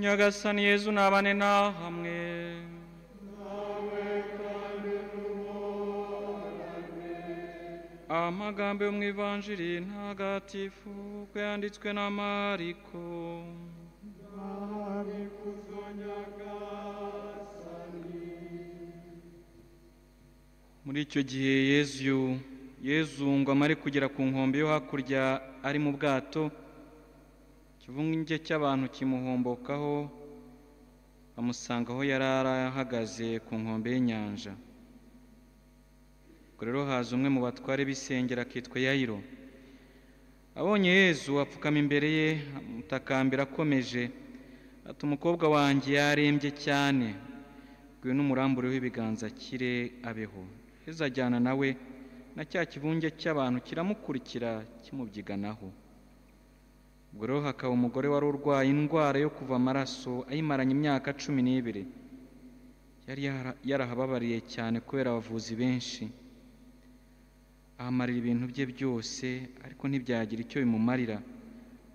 야가산 예수 나만의 나 함께 amagambo yo mu ivanjiri ntagatifu yanditswe na mariko muri icyo gihe yezu yezu ngo amare kugera ku nkombe yo hakurya ari mu bwato ikivunge cy'abantu kimuhombokaho bamusanga aho yari arahagaze ku nkombe y'inyanja ubwo rero haza umwe mu batware b'isengera akitwa yayiro abonye yezu apfukama imbere ye amutakambira akomeje ati umukobwa wanjye yarembye cyane bwiwe n'umuramburiho ibiganza kire abeho yezu ajyana nawe na cya kivunge cy'abantu kiramukurikira kimubyiganaho ubwo rero hakaba umugore wari urwaye indwara yo kuva amaraso ayimaranye imyaka cumi n'ibiri yari yarahababariye cyane kubera abavuzi benshi ahamarira ibintu bye byose ariko ntibyagira icyo bimumarira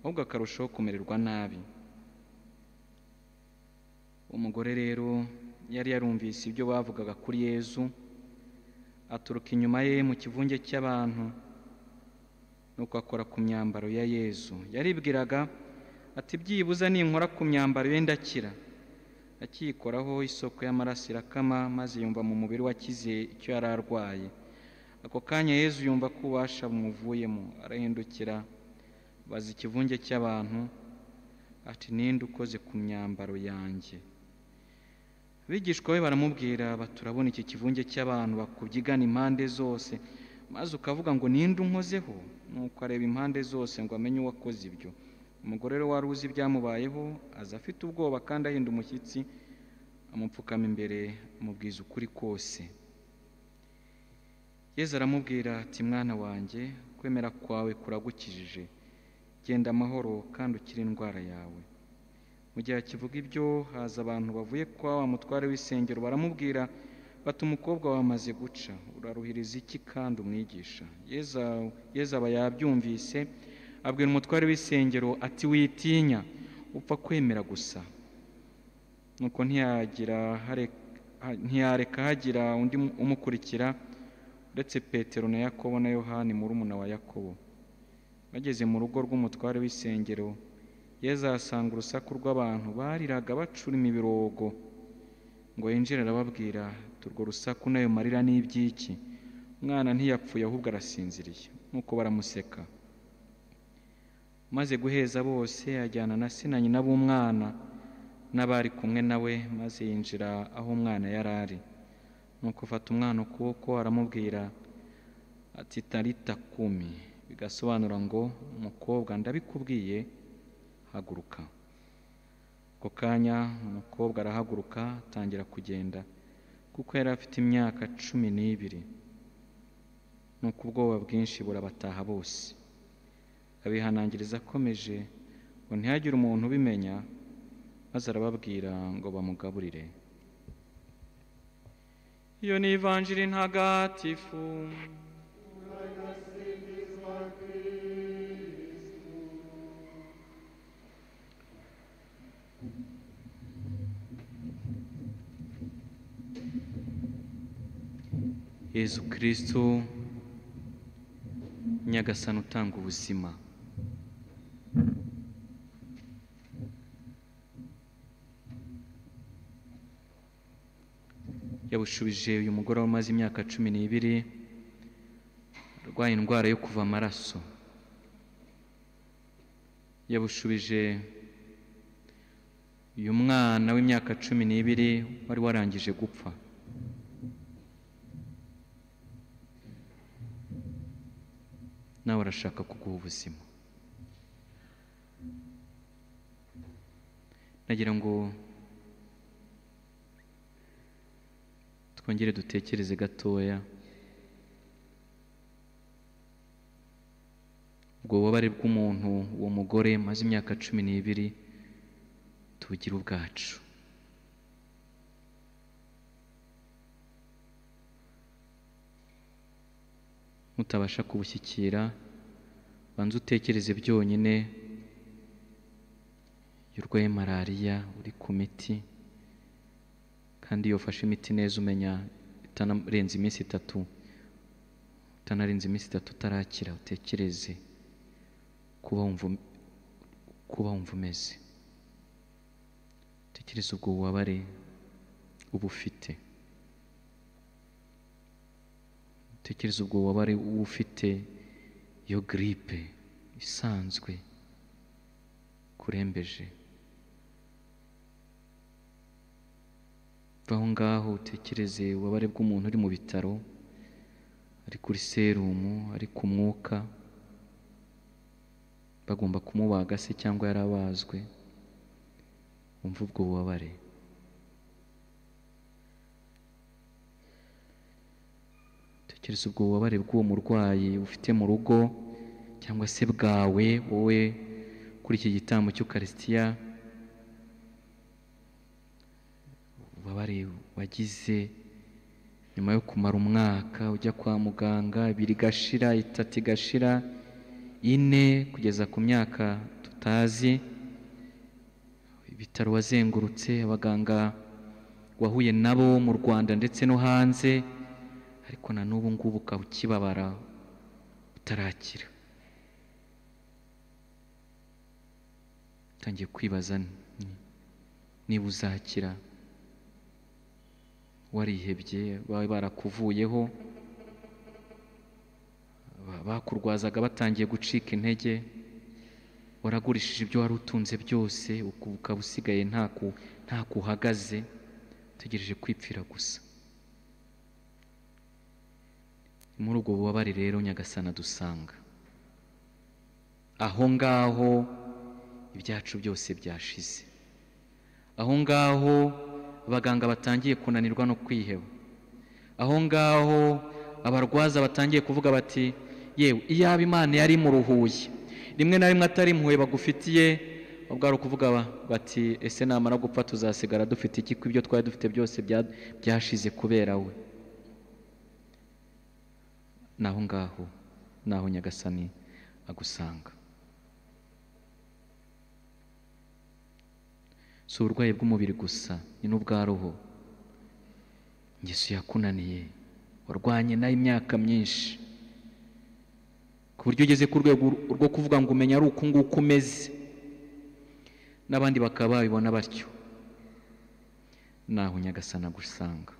ahubwo akarushaho kumererwa nabi umugore rero yari yarumvise ibyo bavugaga kuri yezu aturuka inyuma ye mu kivunge cy'abantu nuko akora ku myambaro ya yezu yaribwiraga ati byibuze ninkora ku myambaro ye ndakira akiyikoraho isoko y'amaraso irakama maze yumva mu mubiri wakize icyo yari arwaye ako kanya yezu yumva ko ububasha bumuvuyemo arahindukira baza ikivunge cy'abantu ati ninde ukoze ku myambaro yanjye abigishwa we baramubwira baturabona iki kivunge cy'abantu bakubyigana impande zose maze ukavuga ngo ninde unkozeho nuko areba impande zose ngo amenye uwakoze ibyo umugore rero wari uzi ibyamubayeho aza afite ubwoba kandi ahinda umushyitsi amupfukama imbere amubwiza ukuri kose yezu aramubwira ati mwana wanjye kwemera kwawe kuragukijije genda amahoro kandi ukire indwara yawe mu gihe akivuga ibyo haza abantu bavuye kwa wa mutware w'isengero baramubwira bati umukobwa wamaze guca uraruhiriza iki kandi umwigisha yezu aba yabyumvise abwira umutware w'isengero ati witinya upfa kwemera gusa nuko ntiyareka hagira undi umukurikira uretse petero na yakobo na yohani murumuna wa yakobo bageze mu rugo rw'umutware w'isengero yezu ahasanga urusaku rw'abantu bariraga bacurima ibirogo ngo yinjire arababwira urwo rusaku nayo marira n'iby'iki umwana ntiyapfuye ahubwo arasinziriye nk'uko baramuseka maze guheza bose ajyana na se na nyina b'umwana n'abari kumwe nawe maze yinjira aho umwana yari ari nuko ufata umwana ukuboko aramubwira ati tarita kumi bigasobanura ngo umukobwa ndabikubwiye haguruka ako kanya umukobwa arahaguruka atangira kugenda kuko yari afite imyaka cumi n'ibiri nuko ubwoba bwinshi burabataha bose abihanangiriza akomeje ngo ntihagire umuntu ubimenya maze arababwira ngo bamugaburire iyo ni ivanjiri ntagatifu yezu kirisito nyagasani utanga ubuzima yabushubije uyu mugore wamaze imyaka cumi n'ibiri arwaye indwara yo kuva amaraso yabushubije uyu mwana w'imyaka cumi n'ibiri wari warangije gupfa nawe arashaka kuguha ubuzima nagira ngo twongere dutekereze gatoya ubwo bubabare bw'umuntu uwo mugore maze imyaka cumi n'ibiri tubugira ubwacu mutabasha kubushyikira banza utekereze byonyine iyo urwaye malariya uri ku miti kandi iyo ufashe imiti neza umenya itanarenze iminsi itatu utanarenze iminsi itatu utarakira utekereze kuba wumva umeze utekereze ubwo bubabare uba ufite utekereze ubwo bubabare uba ufite iyo giripe isanzwe kurembeje aho ngaho utekereze ububabare bw'umuntu uri mu bitaro ari kuri serumu ari ku mwuka bagomba kumubaga se cyangwa yarabazwe wumva ubwo bubabare tekereza ubwo bubabare bw'uwo murwayi ufite mu rugo cyangwa se bwawe wowe kuri iki gitambo cy'ukarisitiya ububabare wagize nyuma yo kumara umwaka ujya kwa muganga ibiri igashira itatu igashira ine kugeza ku myaka tutazi ibitaro wazengurutse abaganga wahuye nabo mu rwanda ndetse no hanze ariko na n'ubu ngubu ukaba ukibabara utarakira utangiye kwibaza niba uzakira warihebye babe barakuvuyeho bakurwazaga batangiye gucika intege waragurishije ibyo wari utunze byose ukaba usigaye nta kuhagaze utegereje kwipfira gusa muri ubwo bubabare rero nyagasana dusanga aho ngaho ibyacu byose byashize aho ngaho abaganga batangiye kunanirwa no kwiheba aho ngaho abarwaza batangiye kuvuga bati yewe iyaba imana yari muruhuye rimwe na rimwe atari impuhwe bagufitiye ubwo ari ukuvuga bati ese namara gupfa tuzasigara dufite iki ibyo twari dufite byose byashize kubera we naho ngaho naho nyagasani agusanga si uburwayi bw'umubiri gusa ni n'ubwa roho ingeso yakunaniye warwanye nayo imyaka myinshi ku buryo ugeze ku rwego rwo kuvuga ngo umenye ari uku nguku umeze n'abandi bakaba babibona batyo naho nyagasana gusanga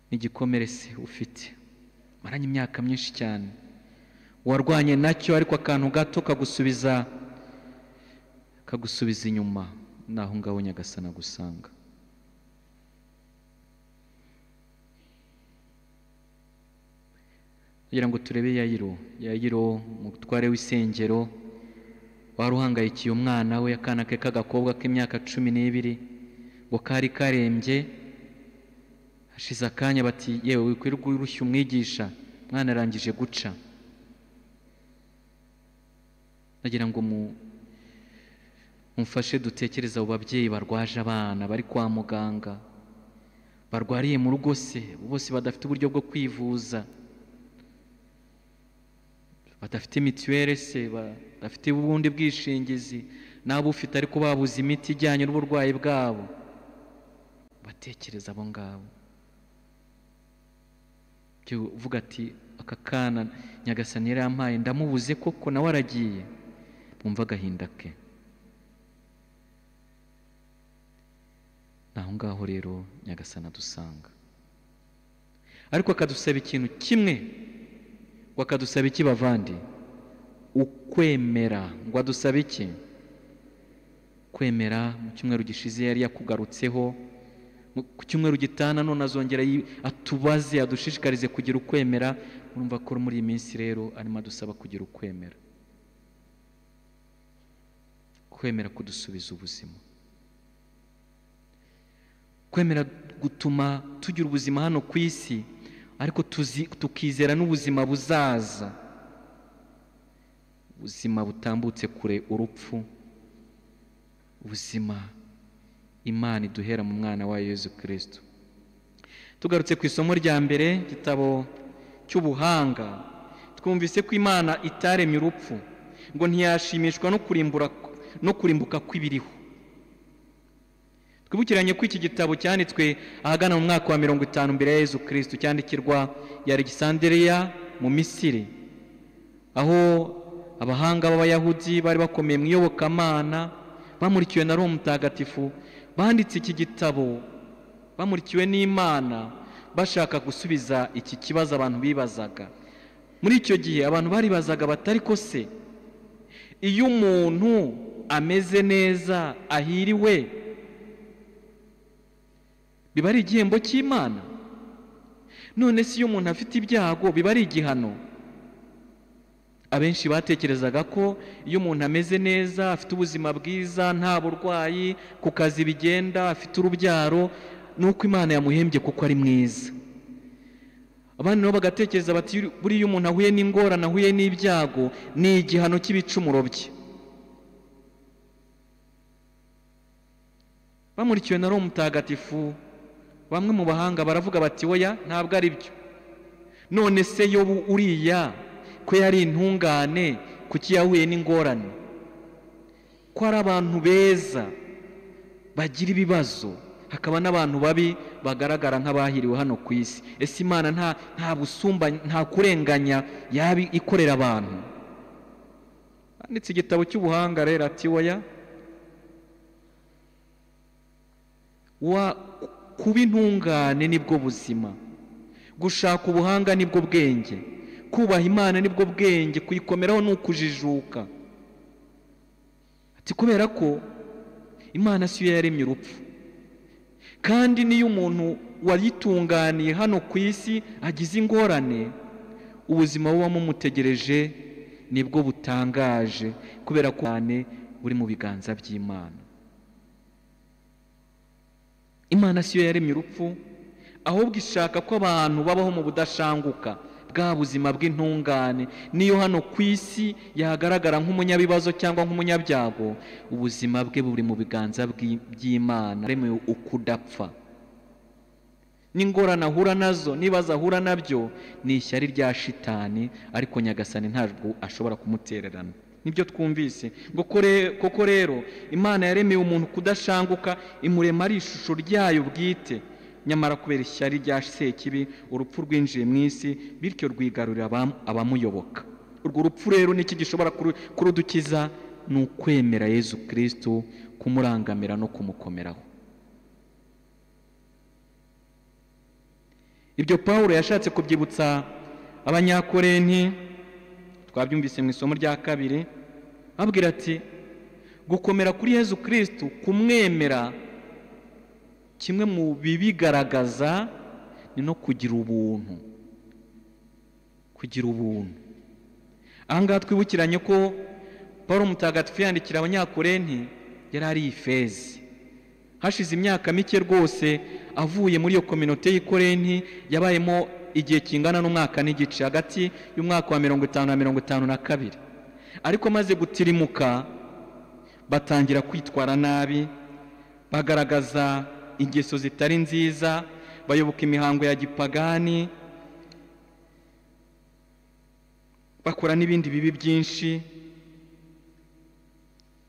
n'igikomere se ufite maranye imyaka myinshi cyane warwanye nacyo ariko akantu gato kagusubiza kagusubiza inyuma naho ngaho nyagasana gusanga kugira ngo turebe yayiro yayiro umutware w'isengero wari uhangayikiye umwana we akana ke k'agakobwa k'imyaka cumi n'ibiri ngo kari karembye hashize akanya bati yewe wikwirwa urushya umwigisha umwana arangije guca nagira ngo mumfashe dutekereze abo babyeyi barwaje abana bari kwa muganga barwariye mu rugo se bose badafite uburyo bwo kwivuza badafite mituweli se badafite ubundi bwishingizi n'abufite ariko babuze imiti ijyanye n'uburwayi bwabo batekereza abo ngabo uvuga ati aka kana nyagasani yari ampaye ndamubuze koko nawe aragiye bumva agahinda ke ni aho ngaho rero nyagasani adusanga ariko akadusaba ikintu kimwe akadusaba iki bavandi ukwemera ngo adusabe iki kwemera mu cyumweru gishize yari yakugarutseho ku cyumweru gitana none azongera yi- atubaze adushishikarize kugira ukwemera urumva ko muri iyi minsi rero arimo adusaba kugira ukwemera kwemera kudusubiza ubuzima kwemera gutuma tugira ubuzima hano ku isi ariko tuzi- tukizera n'ubuzima buzaza ubuzima butambutse kure urupfu ubuzima imana iduhera mu mwana wayo yezu kirisito tugarutse ku isomo rya mbere igitabo cy'ubuhanga twumvise ko imana itaremye urupfu ngo ntiyashimishwa no kurimbura no kurimbuka kw'ibiriho twibukiranye ko iki gitabo cyanditswe ahagana mu mwaka wa mirongo itanu mbere ya yezu kirisito cyandikirwa ya Alexandria mu misiri aho abahanga b'abayahudi bari bakomeye mu iyobokamana bamurikiwe na roho mutagatifu banditse iki gitabo bamurikiwe n'imana bashaka gusubiza iki kibazo abantu bibazaga muri icyo gihe abantu baribazaga batari ko se iyo umuntu ameze neza ahiriwe biba ari igihembo cy'imana none se iyo umuntu afite ibyago biba ari igihano abenshi batekerezaga ko iyo umuntu ameze neza afite ubuzima bwiza nta burwayi ku kazi bigenda afite urubyaro nuko imana yamuhembye kuko ari mwiza abandi nabo bagatekereza bati buriya umuntu ahuye n'ingorane ahuye n'ibyago ni igihano cy'ibicumuro bye bamurikiwe na roho mutagatifu bamwe mu bahanga baravuga bati oya ntabwo ari byo none se yobu uriya ko yari intungane kuki yahuye n'ingorane ko ari abantu beza bagira ibibazo hakaba n'abantu babi bagaragara nk'abahiriwe hano ku isi ese imana nta nta busumbanye nta kurenganya yaba ikorera abantu handitse igitabo cy'ubuhanga rero ati oya wa kuba intungane nibwo buzima gushaka ubuhanga nibwo bwenge kubaha imana nibwo bwenge kuyikomeraho ni ukujijuka ati kubera ko imana si yo yaremye urupfu kandi n'iyo umuntu wayitunganiye hano ku isi agize ingorane ubuzima buba mumutegereje nibwo butangaje kubera ko ubuzima buri mu biganza by'imana imana siyo yaremye urupfu ahubwo ishaka ko abantu babaho mu budashanguka bwa buzima bw'intungane niyo hano ku isi yahagaragara nk'umunyabibazo cyangwa nk'umunyabyago ubuzima bwe buri mu biganza bw'i- by'imana yaremewe ukudapfa n'ingorane ahura nazo n'ibibazo ahura nabyo ni ishyari rya shitani ariko nyagasani ntabwo ashobora kumutererana nibyo twumvise ngo kore- koko rero imana yaremeye umuntu kudashanguka imurema ari ishusho ryayo bwite nyamara kubera ishyari rya sekibi urupfu rwinjiye mu isi bityo rwigarurira abam- abamuyoboka urwo rupfu rero n'iki gishobora kuru- kurudukiza ni ukwemera yezu kirisito kumurangamira no kumukomeraho ibyo pawulo yashatse kubyibutsa abanyakorenti twabyumvise mu isomo rya kabiri ababwira ati gukomera kuri yezu kirisito kumwemera kimwe mu bibigaragaza ni no kugira ubuntu kugira ubuntu aha ngaha twibukiranye ko paul mutagatifu yandikira abanyakorenti yari ari ifezi hashize imyaka mike rwose avuye muri iyo kominote y'ikorenti yabayemo igihe kingana n'umwaka n'igice hagati y'umwaka wa mirongo itanu na mirongo itanu na kabiri ariko amaze gutirimuka batangira kwitwara nabi bagaragaza ingeso zitari nziza bayoboka imihango ya gipagani bakora n'ibindi bibi byinshi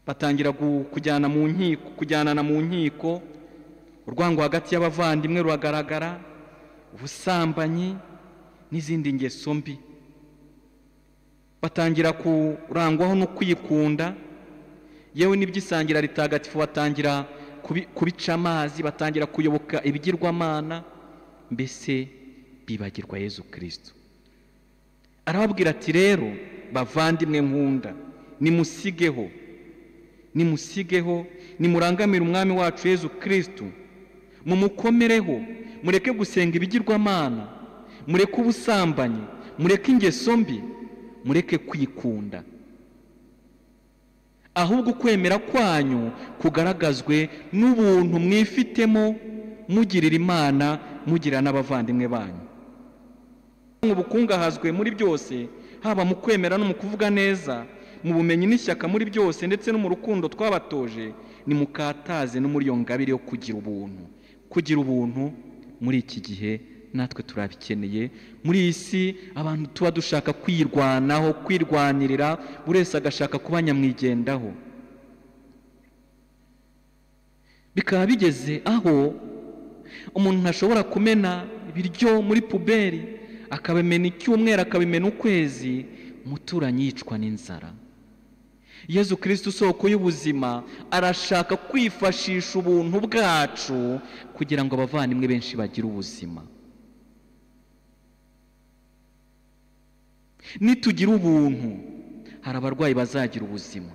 batangira gu- kujyana mu nkiko kujyanana mu nkiko urwango hagati y'abavandimwe ruragaragara ubusambanyi n'izindi ngeso mbi batangira kurangwaho no kwikunda yewe n'iby'isangira ritagatifu batangira kubi- kubica amazi batangira kuyoboka ibigirwamana mbese bibagirwa yezu kirisito arababwira ati rero bavandimwe nkunda nimusigeho nimusigeho nimurangamire umwami wacu yezu kirisito mumukomereho mureke gusenga ibigirwamana mureke ubusambanyi mureke ingeso mbi mureke kwikunda ahubwo ukwemera kwanyu kugaragazwe n'ubuntu mwifitemo mugirira imana mugira n'abavandimwe banyu mu bukungahazwe muri byose haba mu kwemera no mu kuvuga neza mu bumenyi n'ishyaka muri byose ndetse no mu rukundo twabatoje ni mukataze no muri iyo ngabire yo kugira ubuntu kugira ubuntu muri iki gihe natwe turabikeneye muri iyi si abantu tuba dushaka kwirwanaho kwirwanirira buri wese agashaka kuba nyamwigendaho bikaba bigeze aho umuntu ntashobora kumena ibiryo muri puberi akabimena icyumweru akabimena ukwezi umuturanyi yicwa n'inzara yezu kirisiti isoko y'ubuzima arashaka kwifashisha ubuntu bwacu kugira ngo abavandimwe benshi bagire ubuzima nitugira ubuntu hari abarwayi bazagira ubuzima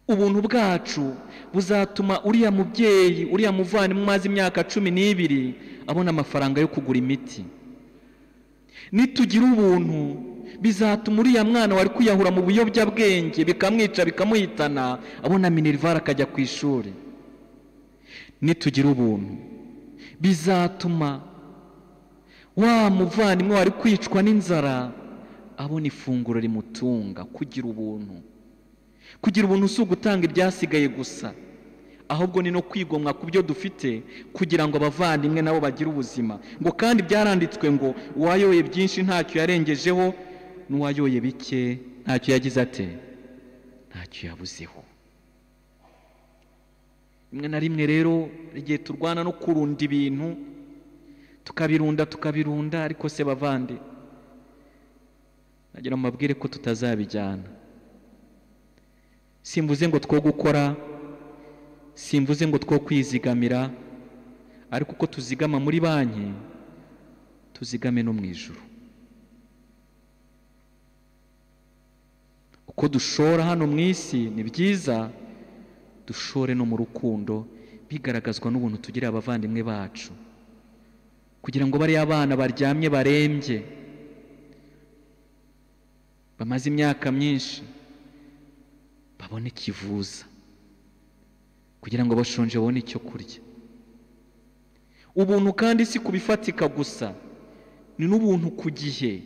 ubuntu bwacu buzatuma uriya mubyeyi uriya muvandimwe umaze imyaka cumi n'ibiri abona amafaranga yo kugura imiti nitugira ubuntu bizatuma uriya mwana wari kwiyahura mu biyobyabwenge bikamwica bikamuhitana abona minerivare akajya ku ishuri nitugira ubuntu bizatuma wa muvandimwe wari kwicwa n'inzara abona ifunguro rimutunga kugira ubuntu kugira ubuntu si ugutanga ibyasigaye gusa ahubwo ni no kwigomwa ku byo dufite kugira ngo abavandimwe nabo bagire ubuzima ngo kandi byaranditswe ngo uwayoye byinshi ntacyo yarengejeho n'uwayoye bike ntacyo yagize ate ntacyo yabuzeho rimwe na rimwe rero igihe turwana no kurunda ibintu tukabirunda tukabirunda ariko se bavande nagira mubabwire ko tutazabijyana simvuze ngo two gukora simvuze ngo two kwizigamira ariko uko tuzigama muri banki tuzigame no mu ijoro uko dushora hano mu isi ni byiza dushore no mu rukundo bigaragazwa n'ubuntu tugira abavandimwe bacu kugira ngo bariya abana baryamye barembye bamaze imyaka myinshi babone ikivuza kugira ngo bashonje babone icyo kurya ubuntu kandi si kubifatika gusa ni n'ubuntu ku gihe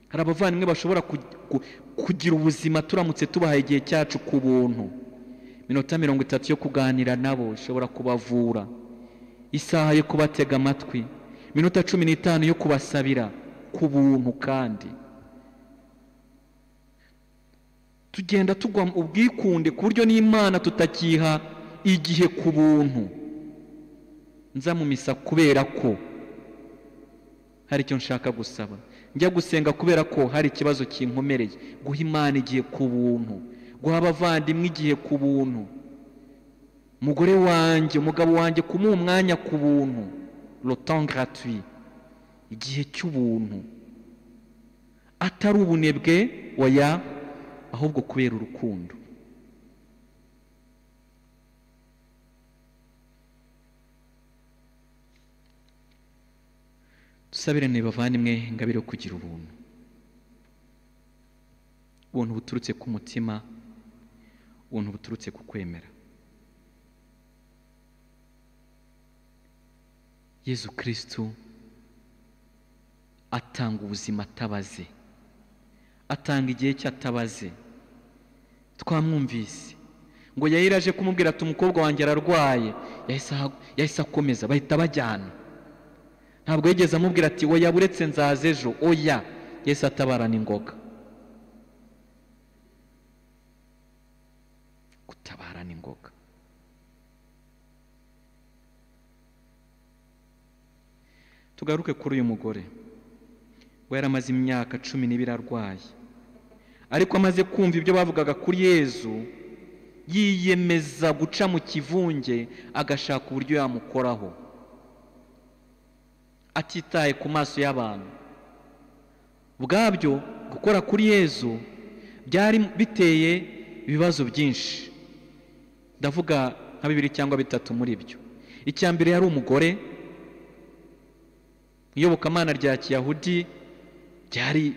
hari abavandimwe bashobora kugira ubuzima turamutse tubahaye igihe cyacu ku buntu minota mirongo itatu yo kuganira nabo ishobora kubavura isaha yo kubatega amatwi minota cumi n'itanu yo kubasabira ku buntu kandi tugenda tugwa ubwikunde ku buryo n'imana tutakiha igihe ku buntu nza mu misa kubera ko hari icyo nshaka gusaba njya gusenga kubera ko hari ikibazo kinkomereye guha imana igihe ku buntu guha abavandimwe igihe ku buntu umugore wanjye umugabo wanjye kumuha umwanya ku buntu gratuit igihe cy'ubuntu atari ubunebwe oya ahubwo kubera urukundo dusabirane bavandimwe ingabire yo kugira ubuntu ubuntu buturutse ku mutima ubuntu buturutse ku kwemera yezu kirisitu atanga ubuzima atabaze atanga igihe cye atabaze twamwumvise ngo yari aje kumubwira ati umukobwa wanjye ararwaye yahise akomeza bahita bajyana ntabwo yigeze amubwira ati oya buretse nzaza ejo oya yahise atabarana ingoga gutabarana ingoga tugaruke kuri uyu mugore we yaramaze imyaka cumi n'ibiri arwaye ariko amaze kumva ibyo bavugaga kuri yezu yiyemeza guca mu kivunge agashaka uburyo yamukoraho atitaye ku maso y'abantu bwabyo gukora kuri yezu byari biteye ibibazo byinshi ndavuga nka bibiri cyangwa bitatu muri byo icya mbere yari umugore iyobokamana rya kiyahudi byari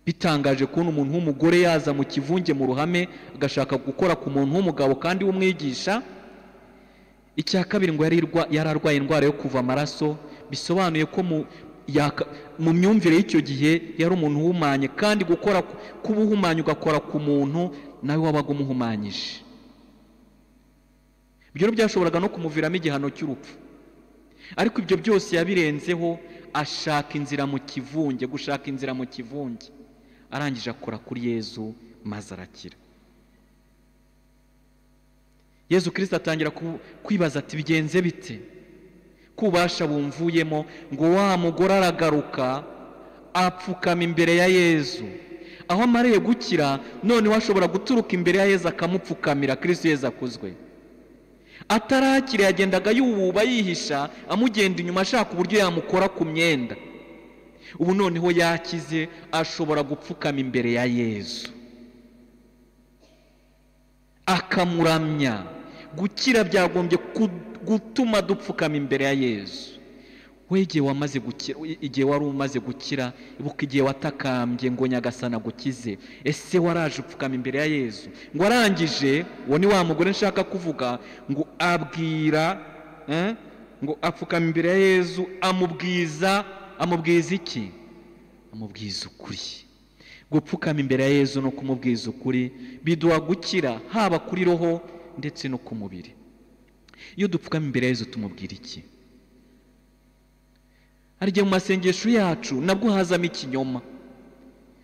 bitangaje kubona umuntu w'umugore yaza mu kivunge mu ruhame agashaka gukora ku muntu w'umugabo kandi w'umwigisha icya kabiri ngo yari arwaye indwara yo kuva amaraso bisobanuye ko mu myumvire y'icyo gihe yari umuntu uhumanye kandi gukora kuba uhumanye ugakora ku muntu nawe wabaga umuhumanyije ibyo byashoboraga no kumuviramo igihano cy'urupfu ariko ibyo byose yabirenzeho ashaka inzira mu kivunge gushaka inzira mu kivunge arangije akora kuri yezu maze arakira yezu kirisita atangira kwibaza ati bigenze bite kubasha bumvuyemo ngo wa mugore aragaruka apfukama imbere ya yezu aho amariye gukira noneho ashobora guturuka imbere ya yezu akamupfukamira kirisi yezu akuzwe atarakira yagendaga yububa yihisha amugenda inyuma ashaka uburyo yamukora ku myenda ubu noneho yakize ashobora gupfukama imbere ya yezu akamuramya gukira byagombye gutuma dupfukama imbere ya yezu we igihe wamaze gukira igihe wari umaze gukira ibuka igihe watakambye ngo nyagasana agukize ese waraje upfukama imbere ya yezu ngo arangije uwo ni wa mugore nshaka kuvuga ngo abwira ngo apfukama imbere ya yezu amubwiza amubwiza iki amubwiza ukuri gupfukama imbere ya yezu no kumubwiza ukuri biduha gukira haba kuri roho ndetse no ku mubiri iyo dupfukama imbere ya Yezu tumubwira iki hari igihe mu masengesho yacu nabwo hazamo ikinyoma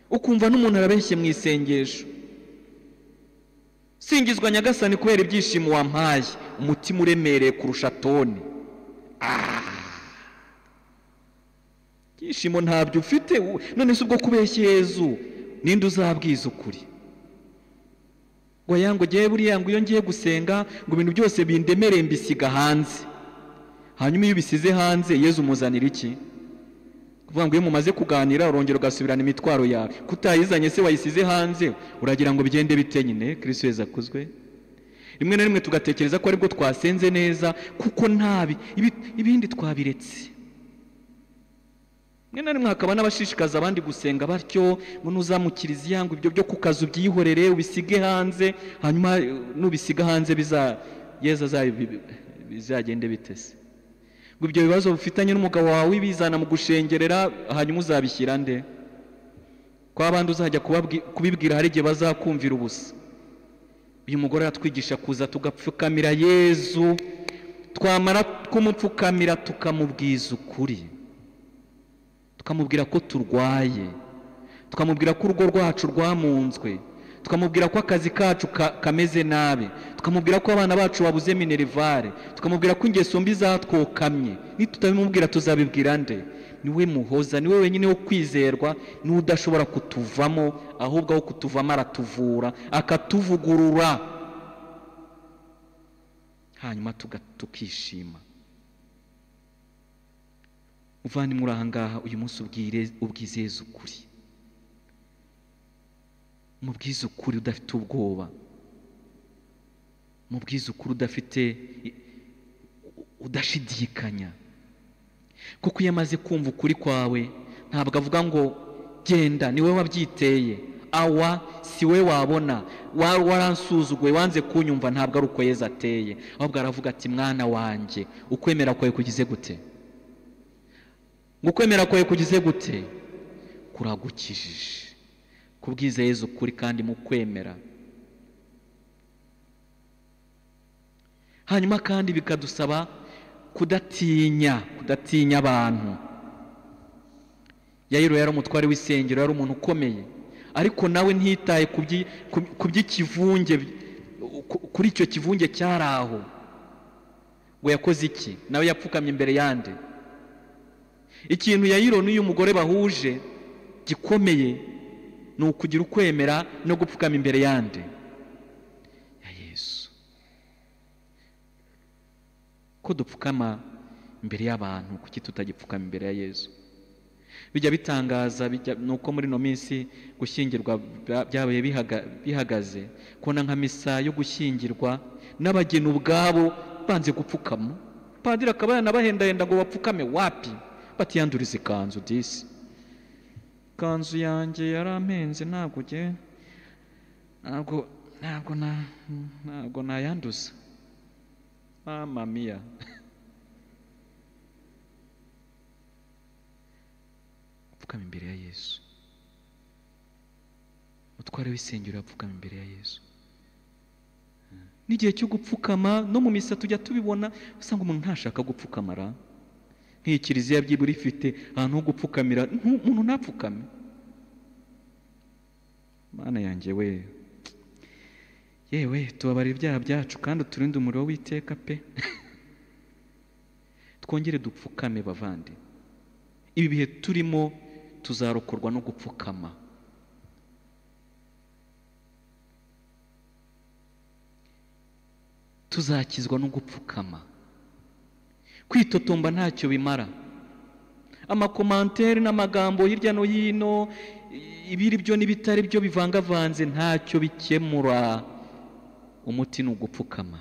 ukumva n'umuntu arabeshye mu isengesho singizwa nyagasani kubera ibyishimo wampaye umutima uremereye kurusha toni ibyishimo ntabyo ufite none si ubwo kubeshya Yezu ninde uzabwiza ukuri ngo ngo ngewe buriya ngo iyo ngiye gusenga ngo ibintu byose bindemereye mbisiga hanze hanyuma iyo ubisize hanze yezu umuzanira iki kuvuga ngo iyo mumaze kuganira urongera ugasubirana imitwaro yawe kutayizanye se wayisize hanze uragira ngo bigende bite nyine kirisi yezu akuzwe rimwe na rimwe tugatekereza ko aribwo twasenze neza kuko ntabi ibindi twabiretse rimwe na rimwe hakaba n'abashishikaza abandi gusenga batyo ngo ntuzamukirize iyangu ibyo byo ku kazi ubyihorere ubisige hanze hanyuma nubisiga hanze yeza zayo bizagende bitese ngo ibyo bibazo bifitanye n'umugabo wawe bizana mu gushengerera hanyuma uzabishyira nde ko abandi uzajya kubibwira hari igihe bazakumvira ubusa uyu mugore atwigisha kuza tugapfukamira yezu twamara kumupfukamira tukamubwiza ukuri tukamubwira ko turwaye tukamubwira ko urugo rwacu rwamunzwe tukamubwira ko akazi kacu kameze nabi tukamubwira ko abana bacu babuze minerivare tukamubwira ko ingeso mbi zatwokamye nitutabimubwira tuzabibwira nde niwe muhoza niwe wenyine wo kwizerwa niwe udashobora kutuvamo ahubwo aho kutuvamo aratuvura akatuvugurura hanyuma tukishima muvandimwe uri ahangaha uyu munsi ubwizeza ukuri mubwize ukuri udafite ubwoba mubwize ukuri udafite udashidikanya kuko iyo amaze kumva ukuri kwawe ntabwo avuga ngo genda niwe wabyiteye awa si we wabona waransuzuguye wanze kunyumva ntabwo ari uko yeza ateye ahubwo aravuga ati mwana wanjye ukwemera kwawe kugize gute ngo ukwemera kwawe kugize gute kuragukijije kubwiza Yezu ukuri kandi mu kwemera hanyuma kandi bikadusaba kudatinya kudatinya abantu yayiro yari umutware w'isengero yari umuntu ukomeye ariko nawe ntitaye ku by'ikivunge kuri icyo kivunge cyari aho ngo yakoze iki nawe yapfukamye imbere yande ikintu yayiro n'uyu mugore bahuje gikomeye ni ukugira ukwemera no gupfukama imbere yande ya yesu ko dupfukama imbere y'abantu kuki tutagipfukama imbere ya yesu bijya bitangaza ni uko muri ino minsi gushyingirwa byabaye bihagaze kubona nka misa yo gushyingirwa n'abageni ubwabo banze gupfukama padiri akaba yanabahendahenda ngo bapfukame wapi batiyanduriza ikanzu disi ikanzu yanjye yarampenze ntabwo uge ntabwo ntabwo na ntabwo nayanduza mama mia apfukama imbere ya yesu umutware w'isengero apfukama imbere ya yesu n'igihe cyo gupfukama no mu misa tujya tubibona usanga umuntu ntashaka gupfukamara nk'iyi kiliziya byibura ifite ahantu ho gupfukamira umuntu ntapfukame mana yanjye we yewe tubabarira ibyaha byacu kandi uturinde umuriro w'iteka pe twongere dupfukame bavande ibi bihe turimo tuzarokorwa no gupfukama tuzakizwa no gupfukama kwitotomba ntacyo bimara amakomantere n'amagambo hirya no hino ibiri byo n'ibitari byo bivangavanze ntacyo bikemura umuti ni ugupfukama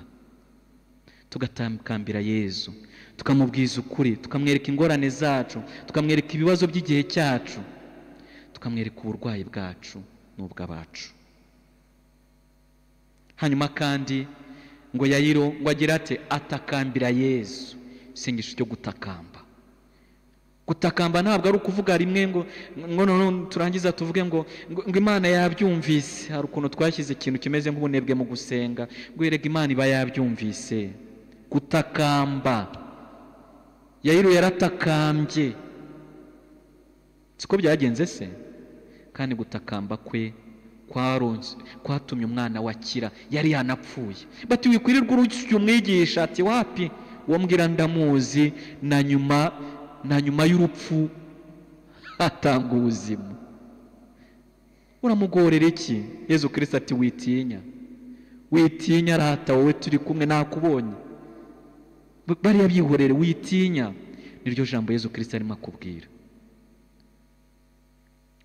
tugatakambira yezu tukamubwiza ukuri tukamwereka ingorane zacu tukamwereka ibibazo by'igihe cyacu tukamwereka uburwayi bwacu n'ubw'abacu hanyuma kandi ngo yayiro ngo agira ati atakambira yezu isengesho ryo gutakamba gutakamba ntabwo ari ukuvuga rimwe ngo ngo none turangiza tuvuge ngo ngo imana yabyumvise hari ukuntu twashyize ikintu kimeze nk'ubunebwe mu gusenga ngo yerega imana iba yabyumvise gutakamba yayiro yaratakambye siko byagenze se kandi gutakamba kwe kwatumye umwana wakira yari yanapfuye bati wikwirirwa urusya umwigisha ati wapi wambwira ndamuzi na nyuma na nyuma y'urupfu hatanga ubuzima uramugorera iki yezu kirisita ati witinya witinya arahata wowe turi kumwe nakubonye bariya byihorere witinya niryo jambo yezu kirisita arimo akubwira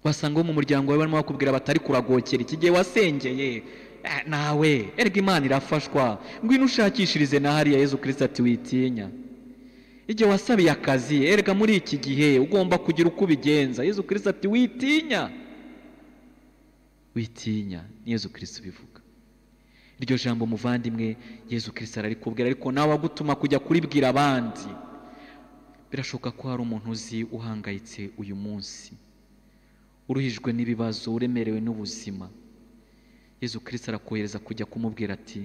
wasanga wo mu muryango wawe barimo bakubwira batari kuragokera iki gihe wasengeye nawe erega imana irafashwa ngwino ushakishirize na hariya yezu kirisita ati witinya igihe wasabiye akazi erega muri iki gihe ugomba kugira uko ubigenza yezu kirisita ati witinya witinya ni yezu kirisita ubivuga iryo jambo muvandimwe yezu kirisita ararikubwira ariko nawe agutuma kujya kuribwira abandi birashoboka ko hari umuntu uzi uhangayitse uyu munsi uruhijwe n'ibibazo uremerewe n'ubuzima yezu kirisita arakohereza kujya kumubwira ati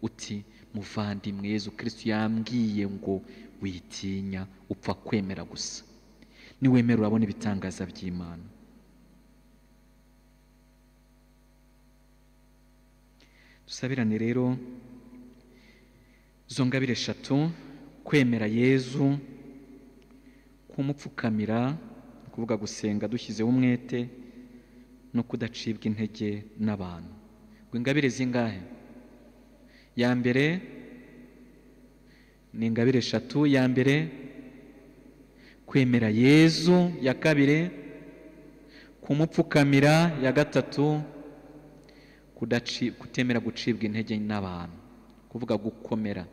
uti muvandimwe yezu kirisita yambwiye ngo witinya upfa kwemera gusa niwemera urabona ibitangaza by'imana dusabirane rero izo ngabire eshatu kwemera yezu kumupfukamira kuvuga gusenga dushyizeho umwete no kudacibwa intege n'abantu ngo ingabire zingahe ya mbere ni ingabire eshatu ya mbere kwemera yezu ya kabiri kumupfukamira ya gatatu kutemera gucibwa intege n'abantu kuvuga gukomera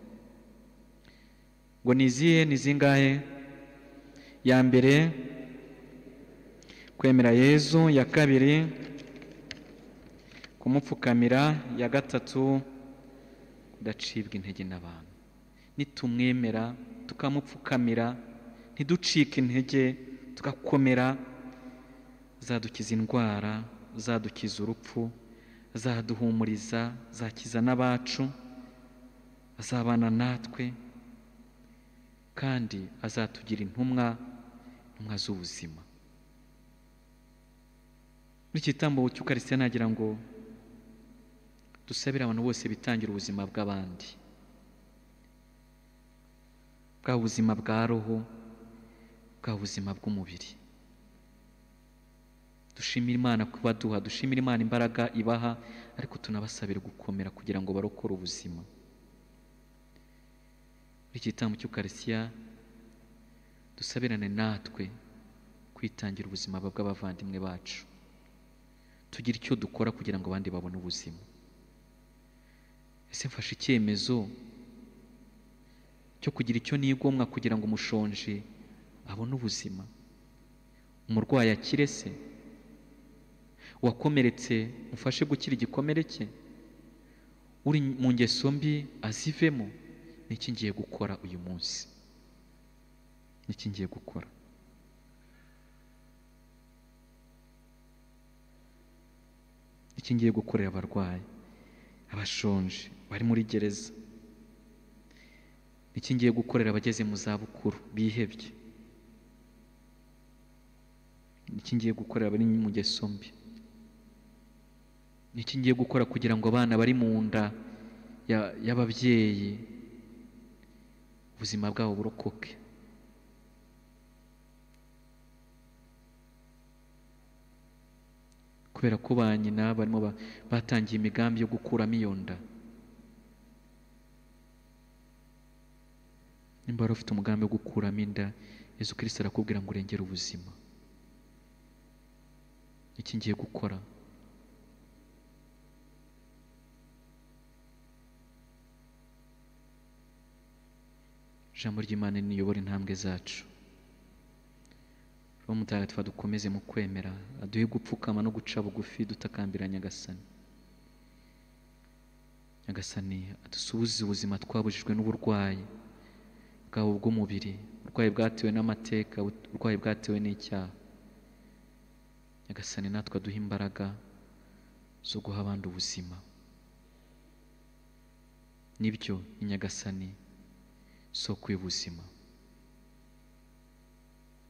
ngo ni izihe ni zingahe ya mbere kwemera yezu ya kabiri kumupfukamira ya gatatu kudacibwa intege n'abantu nitumwemera tukamupfukamira ntiducike intege tugakomera zadukiza indwara zadukiza urupfu zaduhumuriza zakiza n'abacu azabana natwe kandi azatugira intumwa intumwa z'ubuzima muri iki gitambo cy'ukarisitiya nagira ngo dusabire abantu bose bitangira ubuzima bw'abandi bwa buzima bwa roho bwa buzima bw'umubiri dushimire imana kubaduha dushimire imana imbaraga ibaha ariko tunabasabire gukomera kugira ngo barokore ubuzima muri iki gitambo cy'ukarisitiya dusabirane natwe kwitangira ubuzima bw'abavandimwe bacu tugira icyo dukora kugira ngo abandi babone ubuzima ese mfashe icyemezo cyo kugira icyo nigomwa kugira ngo umushonji abone ubuzima umurwayi akire se uwakomeretse mufashe gukira igikomere cye uri mu ngeso mbi azivemo n'iki ngiye gukora uyu munsi n'iki ngiye gukora iki ngiye gukorera abarwayi abashonje bari muri gereza iki ngiye gukorera abageze mu zabukuru bihebye iki ngiye gukorera abari mu ngeso mbi iki ngiye gukora kugira ngo abana bari mu nda y'ababyeyi ubuzima bwabo burokoke kubera ko ba nyina barimo batangiye imigambi yo gukuramo iyo nda nimba wari ufite umugambi wo gukuramo inda Yesu kirisita arakubwira ngo urengere ubuzima iki ngiye gukora ijambo ry'imana niyobora intambwe zacu uwo mutagatifu dukomeze mu kwemera aduhe gupfukama no guca bugufi dutakambira nyagasani nyagasani adusubize ubuzima twabujijwe n'uburwayi bwabo bw'umubiri uburwayi bwatewe n'amateka uburwayi bwatewe n'icyaha nyagasani natwe aduhe imbaraga zo guha abandi ubuzima nibyo ni nyagasani isoko y'ubuzima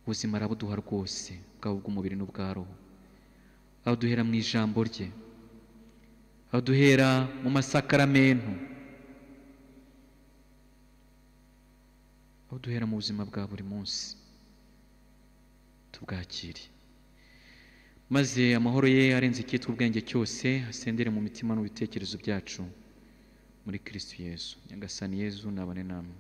ubuzima arabuduha rwose bwaba ubw'umubiri n'ubwa roho aho duhera mu ijambo rye aho duhera mu masakaramentu aho duhera mu buzima bwa buri munsi tubwakire maze amahoro ye arenze icyitwa ubwenge cyose asendere mu mitima n'ibitekerezo byacu muri kirisitu yezu nyagasani yezu nabane namwe